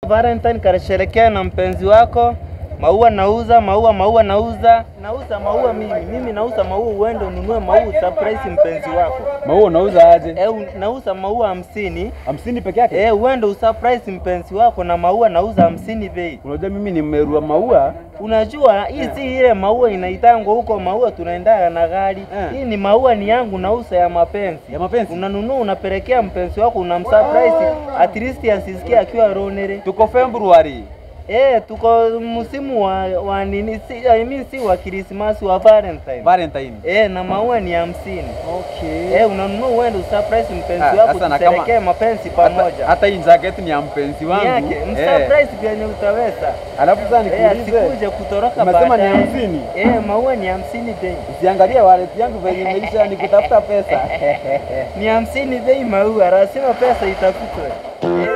Valentine kasherekea na mpenzi wako. Maua nauza, maua maua nauza, nauza maua mimi, mimi nauza maua, uende ununue maua surprise mpenzi wako. Maua unauza aje? Eh, un- nauza maua hamsini. hamsini peke yake? Eh, uende usurprise mpenzi wako na maua nauza hamsini bei. Unajua mimi ni mmerua maua. Unajua hii si ile maua inaitangwa huko maua tunaendaga na gari. Eh. Hii ni maua ni yangu nauza ya mapenzi. Ya mapenzi? Unanunua unapelekea mpenzi wako unamsurprise at least asisikie akiwa ronere. Tuko February. Eh, tuko msimu wa, wa nini si, I mean, si wa Krismasi wa Valentine. Valentine. Eh, na maua ni hamsini. Okay. Eh, unanunua uende usurprise mpenzi Ah, wako sasa na kama- tusherekee mapenzi Hata, pamoja. hata hii jacket ni ya mpenzi Ni wangu. yake, Eh. msurprise vyenye utaweza. Alafu sasa Eh, nikuulize. asikuje kutoroka Umesema ni baadaye. hamsini? Eh, maua ni hamsini bei. Usiangalie wallet yangu venye imeisha ni kutafuta pesa. Ni hamsini bei maua, lazima pesa itafutwe. Eh.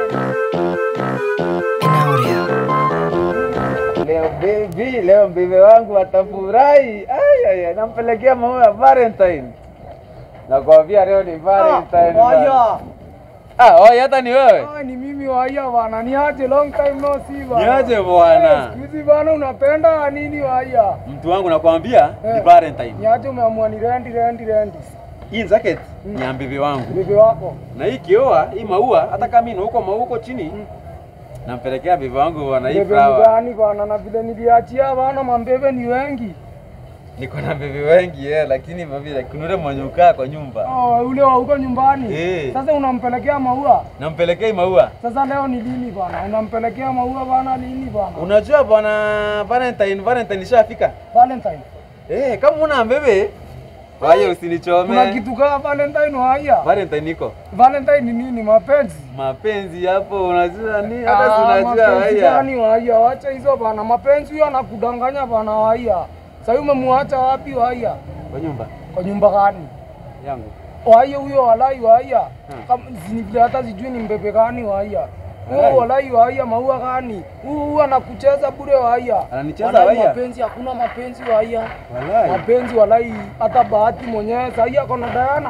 Leo baby, leo bibi wangu atafurahi. Ai ai, ai, nampelekea maua ya Valentine. Nakwambia leo ni Valentine. bana. Waya. Ah, oh, hata ni wewe. Ah, ni mimi waya bana. Niaje long time no see bana. Niaje bwana. Siku hizi bana unapenda nini waya? Mtu wangu nakwambia ni Eh. Valentine. Niaje umeamua ni rendi rendi rendi. Hii jacket ni ya bibi wangu. Bibi wako. Na hii kioa, hii maua hata kama ina huko maua huko chini. Nampelekea bibi wangu bwana hii Bebe flower. mgani bana na vile niliachia bana mambebe ni wengi. Niko na bibi wengi eh, lakini mabila kuna yule mwenye ukaa kwa nyumba. Oh, ule wa huko nyumbani. Eh. Sasa unampelekea maua. Nampelekea hii maua. Sasa leo ni lini bana? Unampelekea maua bana lini bana? Unajua bwana Valentine, Valentine ishafika. Valentine. Eh, kama una mbebe, waya Kuna usinichome. kitu kama Valentine waya. Valentine iko. Valentine ni nini? Mapenzi. Mapenzi hapo unajua ni hata si Ah, unajua mapenzi waya. gani waya? Wacha hizo bana, mapenzi huyo anakudanganya bana waya. Sasa hiyo umemwacha wapi waya? Kwa nyumba Kwa nyumba gani? yangu. Waya huyo walai waya. Hmm. Kama zini vile hata sijui ni mbebe gani waya. Walai. Huyo walai waya maua gani? Huyo huyo anakucheza bure waya. Ananicheza Walai waya? Mapenzi hakuna mapenzi waya. Walai. Mapenzi walai hata bahati mwenyewe sasa hii ako na Diana.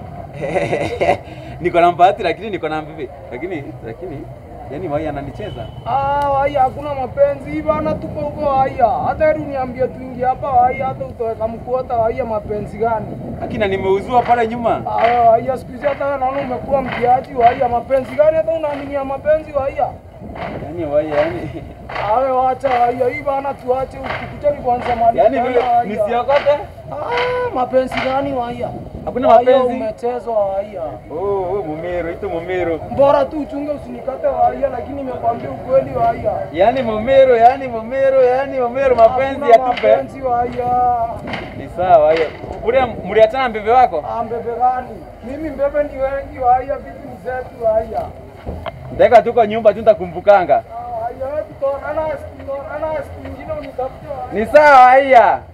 niko na mbahati lakini niko na mbebe. Lakini lakini yani waya ananicheza. Ah, waya hakuna mapenzi hii bana, tuko huko waya. Hata hebu niambie tuingie hapa waya, hata utoweka mkuota waya, mapenzi gani? Lakini nimeuziwa pale nyuma. Ah, waya siku hizi hata wewe naona umekuwa mtiaji waya, mapenzi gani? Hata unaaminia mapenzi waya? Yani waya yani Awe wacha waya hii bana, tuache ukikutani kwanza mali. yani vile nisiokote. Ah, mapenzi gani waya? Hakuna Waya mapenzi. Umechezwa waya. Oh, oh mumero, ito mumero. Bora tu uchunge usinikate waya, lakini nimekwambia ukweli waya. Yani mumero, yani mumero, yani mumero mapenzi Hakuna yatupe. mapenzi waya. Ni sawa hiyo. Ule mliachana na mbebe wako? Ah, mbebe gani? Mimi mbebe ni wengi waya, vitu ni zetu waya. Ndeka tuko nyumba tu nitakumbukanga. Ah, waya, wewe tutaonana siku tutaonana siku nyingine unitafute waya. Ni sawa haya.